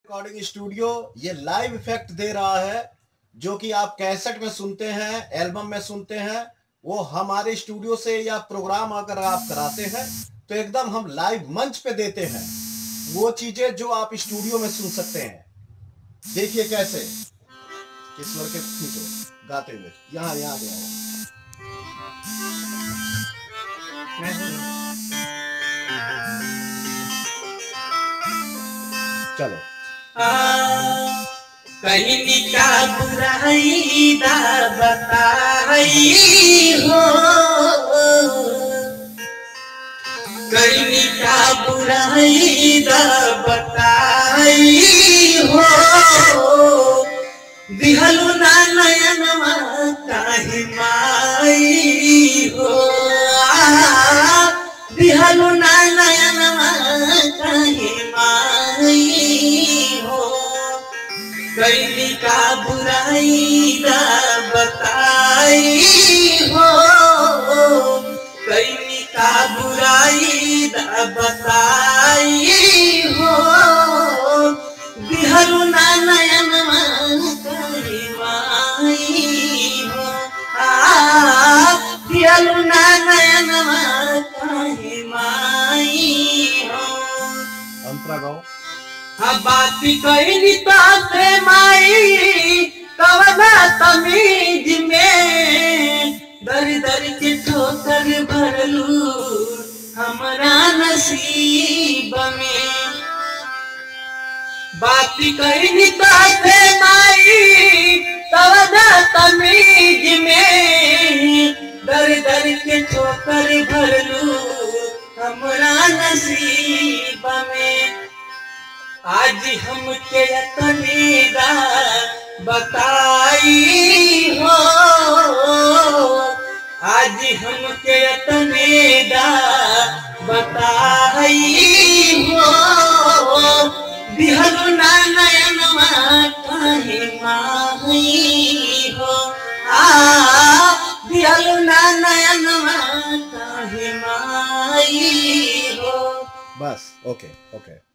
recording studio ये live effect दे रहा है जो कि आप कैसेट में सुनते हैं एल्बम में सुनते हैं वो हमारे स्टूडियो से या प्रोग्राम अगर आप कराते हैं तो एकदम हम लाइव मंच पे देते हैं वो चीजें जो आप स्टूडियो में सुन सकते हैं देखिए कैसे किस के खींचो गाते हुए यहाँ यहाँ पे आओ चलो कहीं का बुराई दा बताई हो कहीं का बुराई दा बताई हो दिहलु ना नयनमा काहे माई हो आ, दिहलु ना नयनमा काहे माई हो कैली का बुराई दा बताई हो कैली का बुराई दा बताई हो बिहरू ना नयन करी माई हो आ बिहरू ना नयन करी माई हो अंतरा गाओ अब बात कहनी ताते माई कवना तमीज में दर दर के ठोकर भरलू हमरा नसीब में बात कहनी ताते माई कवना तमीज में दर दर के ठोकर भरलू हमरा नसीब में आज हम के तनीदा बताई हो आज हम के तनीदा बताई हो बिहरु ना नयन काहे माही हो आ बिहरु ना नयन काहे माई हो बस ओके ओके